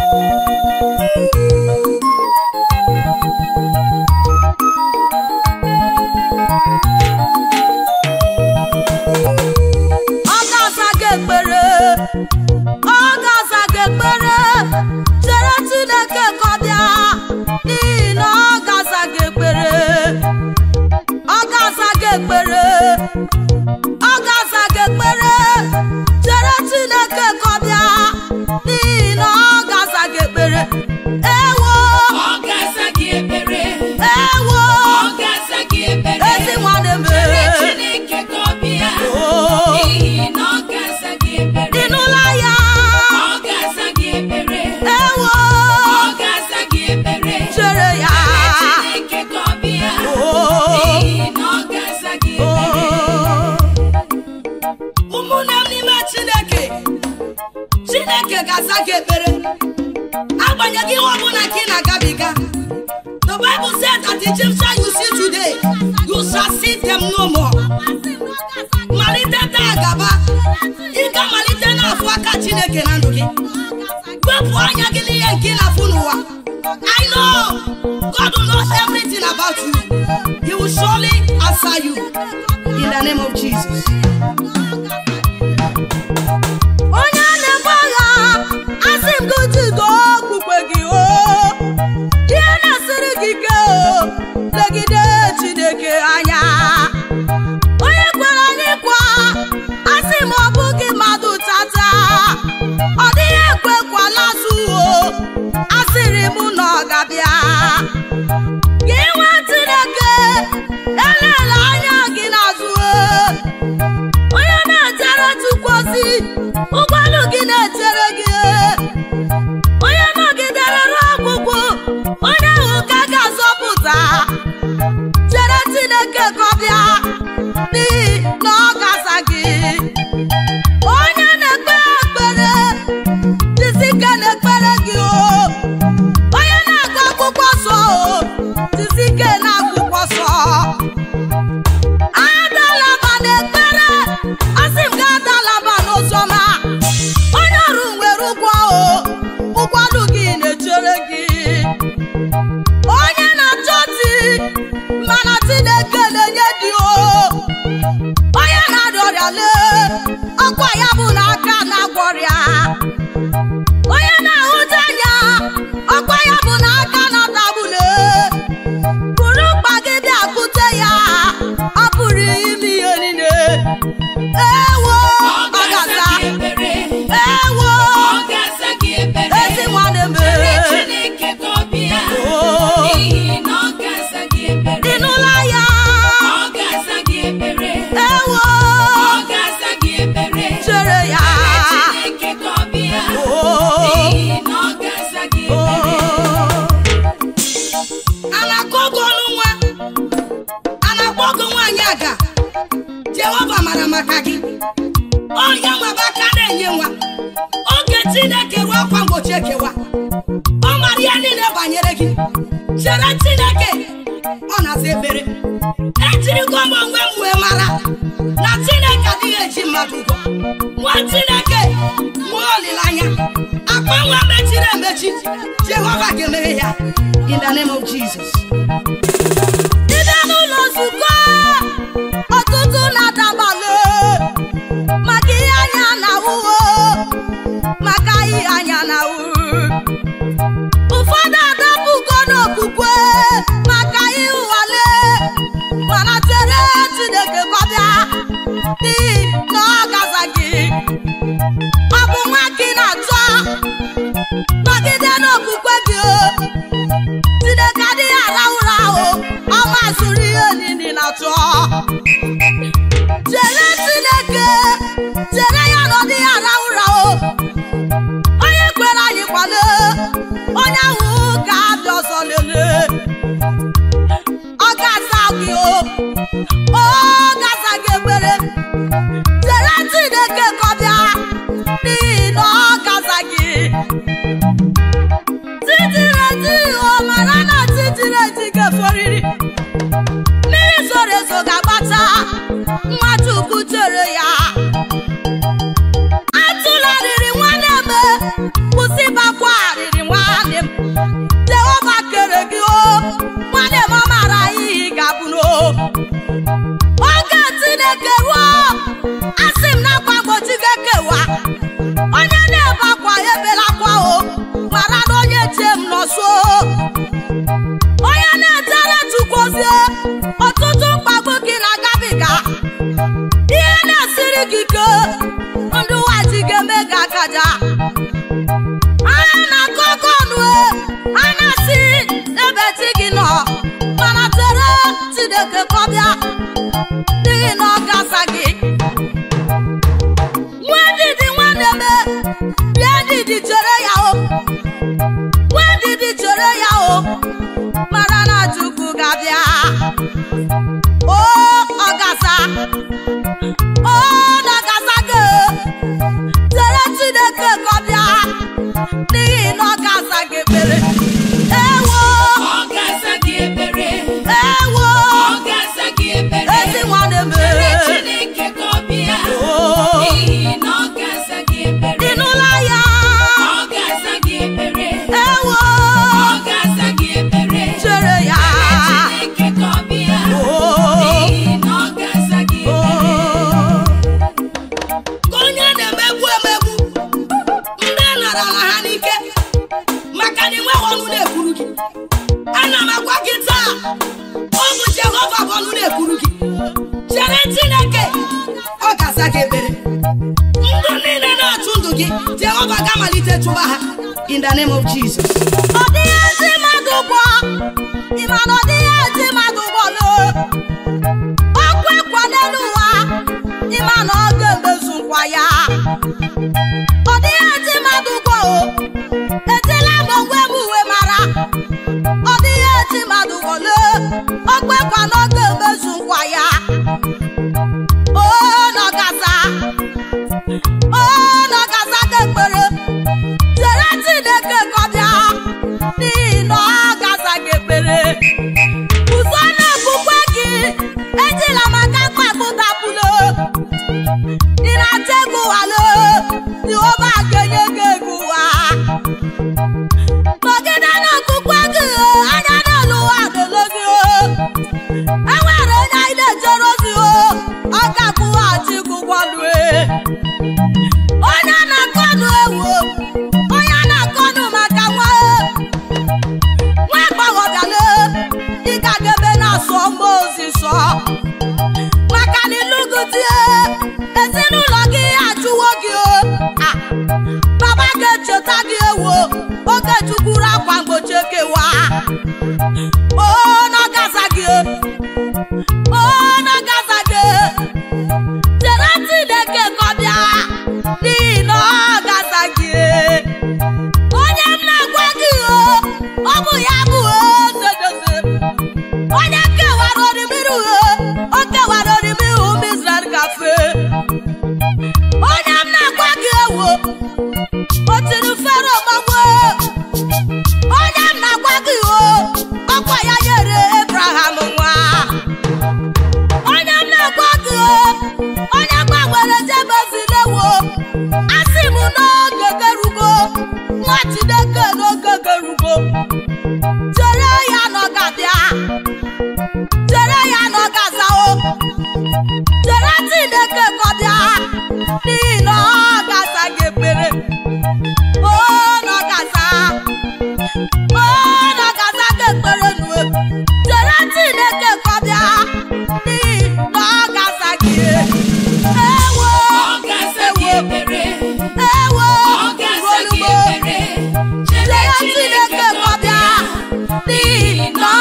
ọ ga-aza gị ekpere ọ ga-aza gị ekpere chere Chineke ka ọ bịa n'ihi na ọ ga-aza gị ekpere ọ ga-aza gị ekpere ọ ga-aza gị ekpere chere Chineke ka ọ bịa n'ihi na ọ ga-aza gị ekpere ewo Ọ ga-aza gị ekpere. ewo Ọ ga-aza gị ekpere. ezi nwanne m Chere Chineke ka ọ bịa. Oh. N'ihi na ọ ga-aza gị ekpere. dị n'ụlọ ya Ọ ga-aza gị ekpere. ewo Ọ ga-aza gị ekpere. chere ya Chere Chineke ka ọ bịa. Oh. N'ihi na ọ ga-aza gị ekpere. ụmụnne m n'ime chineke chineke ga-aza gị ekpere agbanyeghị ihe ọbụla ka ị na-agabiga the bible said that the egyptian you see today you shall see them no more malite taa gaba ị ga-amalite n'afọ aka chineke na ndụ gị wepụ anya gị n'ihe nke ị na-afụ n'ụwa I know God will know everything about you. He will surely answer you in the name of Jesus. onye na-egbu agha asị m gị jido okpukpe gị o ihe na-esiri gị ike o legide chineke anya onye kwere anyị kwa asị m ọ bụghị mmadụ tata ọ dịghị ekwekwala azụ o asịrị m na ọ ga-abịa gị nwa chineke elela anya gị n'azụ o onye na-ejere chukwu ozi ụgbọelu gị na-echere gị onye nọgidere ruo ọgwụgwụ onye ahụ ka a ga-azọpụta chere chineke ka ọ bịa n'ihi na ọ ga-aza gị onye na-ekpe ekpere jisike na-ekpere gị o onye na-agụ akwụkwọ nsọ o jisike na akwụkwọ nsọ adalaba n'ekpere asị m ga adalaba n'ụzọma onye ọrụ nwere ụgwọ o ụgbọelu gị na-echere gị onye na-achọ di mana Chineke na-enye di o onye na-arịa ọrịa lee ọkwa ya bụ n'aka na-agwọ ọrịa onye na-ahụju anya ọkwa ya bụ n'aka na-atagbule bụrụ mkpa gị bịa bute ya ọ pụrụ ime ihe niile ewo Ọ ọ ga-aza ga-aza gị ekpere. ewo Ọ ga-aza gị ekpere. ezi nwanne m Chere Chineke ka ọ bịa. Oh. N'ihi na ọ ga-aza gị ekpere. dị n'ụlọ ya Ọ ga-aza gị ekpere. ewo Ọ ga-aza gị ekpere. chere ya Chineke ka ọ bịa. Oh. N'ihi na ọ ga-aza gị ekpere. a na-akọ ọgụ ọnụ nwa a na-akpọ ọgụ nwaanyị aga jehova mara maka gị onye nwebe aka na-enye nwa oge chineke ruo akwa mgbochi ekewa ọ mara ihe niile banyere gị chere chineke ọ na-asa ekpere ejirigo m onwe m wee mara na chineke adịghị eji mmadụ ụgwọ nwa chineke nwee olileanya akpa nwa mechiri emechi jehova ga-emeghe ya in the name of jesus Ide n'ụlọ nzukọ ọtụtụ na-adabalị maka ihe anya na-ahụ maka ihe anya na-ahụ ụfọdụ adapụgo n'okwukwe maka ihe ụwale mana chere Chineke kọbịa n'ihi na ọ gaza gị ọ bụ nwa gị na-achọ nọgide n'okwukwe gị o Chineke adịghị arahụ ụra ahụ ọ mazụrụ ihe niile na-achọ chere Chineke chere ya na ọ dịghị arahụ ụra o onye kwere anyị kwale onye ahụ ga-abịa ọzọ lelee ọ ga-aza gị o ọ ga-aza gị ekpere chere Chineke ka ọ bịa n'ihi na ọ ga-aza gị titireti o mara na titireti ga-eforiri mmiri zoro ezo ga-agbata nwachukwu chere ya atụla riri nwanne m kwụsị ịbakwa riri chukwu ga-abịa o ọgaza o nọgaza gị chere chineke ka ọ bịa n'ihi na ọgaza gị ekpere ewo Ọ ga-aza gị ekpere. ewo Ọ ga-aza gị ekpere. ezi nwanne m Chere Chineke ka ọ bịa. o N'ihi na ọ ga-aza gị ekpere. ịnụla ya Ọ ga-aza gị ekpere. ewo Ọ ga-aza gị ekpere. chere ya Chineke ka ọ bịa. o N'ihi na ọ ga-aza gị o ekpere. ka onye na-emegbu emegbu ndị nara ala ha n'ike maka na inweghị ọnụ na-ekwuru gị ana m agwa gị taa ọ bụ jehova bụ ọnụ na-ekwuru gị chere chineke ọ ga-aza gị ekpere ndụ niile na-achụ ndụ gị jehova ga-amalite chụba ha in the name of jesus ọ dịghị ezi mmadụ ụgwọ ịma na ọ dịghị ezi mmadụ ụgwọ loo ọkwa ekwa n'elu ụwa ịma na ọ ga-emezu nkwa ya ọ dịghị ezi mmadụ ụgwọ o etila m onwe m uwe mara ọ dịghị ezi mmadụ ụgwọ lee ọkwa ekwa na ọ ga-emezu nkwa ya o nọgaza o nọgaza ga-ekpere chere chineke ka ọ bịa n'ihi na ọ gaza gị ekpere ụzọ na-ekwukwe gị ejila maka mkpakpụtapụlo ị na-achọ ego walo jehova ga-enye gị ego ụwa nọgide na-ekwukwe gị anya n'elu ụwa dolo gị enwere onye anyị na-ejere ozi ọ ga-akwụghachi gị ụgwọ lue onye na-akọnụ ewu onye na-akọnụ maka nwa nwa agbọghọbịale ị ga-agebe na-asọ mgbe ozi sọ maka na ịlụgụ tie ezinụlọ gị ajụwo gị o Ah, baba ga-echeta gị ewo oge chukwuru akwa mgbochi ekewa o nọgaza gị o nọgaza gị chere chineke ka ọ bịa n'ihi na ọ gaza gị onye m na-agwa gị o ọ bụ ya bụ ozedoze onye kewara orimiru o kewara orimiru ụmụ Israel gafe onye m na-agwa gị ewo o tiri fero gbanwe onye m na-agwa gị o ọkwa ya nyere Abraham nwa onye m na-agwa gị o onye gbanwere jebezilewo asị m n'oge gerugo nwa Chineke n'oge gerugo chere ya na ọ ga-abịa chere ya na ọ ga-azao chere Chineke ka ọ bịa n'ihi na ọ ga-aza gị ekpere o na ọ ga-aza o na ọ ga-aza gị ekpere nue chere Chineke ka ọ bịa n'ihi na ọ ga-aza gị ewo Ọ ga-aza gị ekpere. ewo Ọ ga-aza gị olumo ekpere. Chere chere Chineke Chineke ka ka ọ ọ bịa bịa. n'ihi na ọ